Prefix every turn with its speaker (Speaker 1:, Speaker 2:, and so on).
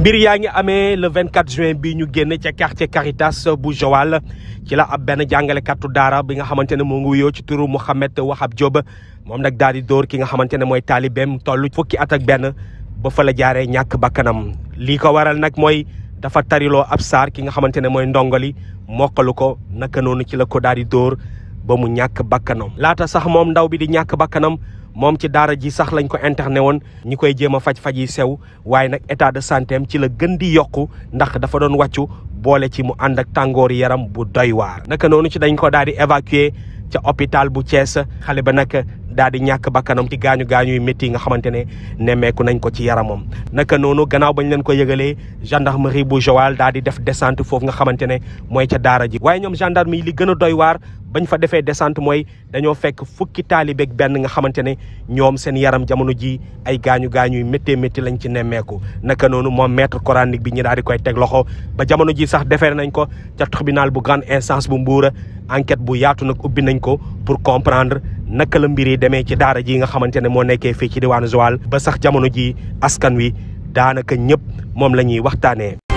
Speaker 1: mbir yaa ngi amee le 24 juin bi ñu génn ca quartier Caritas bu Joal ci la ab benn jàngalekatu daara bi nga xamante ne moo ngi wuyoo ci turu Mouhamed Wahab Diop moom nag daal di dóor ki nga xamante ne mooy taalibeem toll fukki at ak benn ba fa la jaaree ñàkk bakkanam lii ko waral nag mooy dafa tariloo ab saar ki nga xamante ne mooy ndongali mokkalu ko naka noonu ci la ko daal di dóor ba mu ñàkk bakkanam laata sax moom ndaw bi di ñàkk bakkanam moom ci daara ji sax lañ ko interné woon ñi koy jéem a faj-faj yi sew waaye nag état de santé am ci la gën di yokku ndax dafa doon wàccu boole ci mu ànd ak tàngoor yaram bu doy waar naka noonu ci dañ ko daal di évacuer ca hôpital bu Thiès xale ba nag daal di ñàkk bakkanam ci gaañu gaañu yu métti yi nga xamante ne nemmeeku nañ ko ci yaramam naka noonu gannaaw bañ leen ko yëgalee gendarmerie bu Joal daal di def descente foofu nga xamante ne mooy ca daara ji waaye ñoom gendarme yi li gën a doy waar bañ fa defee descente mooy dañoo fekk fukki taalibeeg benn nga xamante ne ñoom seen yaram jamono ji ay gaañu gaañu yu méttee métti lañ ci nemmeeku naka noonu moom maître coranique bi ñu daal di koy teg loxo ba jamono ji sax defee nañ ko ca tribunal bu grande instance bu Mbuur enquête bu yaatu nag ubbi nañ ko pour comprendre naka la mbir yi demee ci daara ji nga xamante ne moo nekkee fii ci diwaanu Joal ba sax jamono ji askan wi daanaka ñëpp moom la ñuy waxtaanee.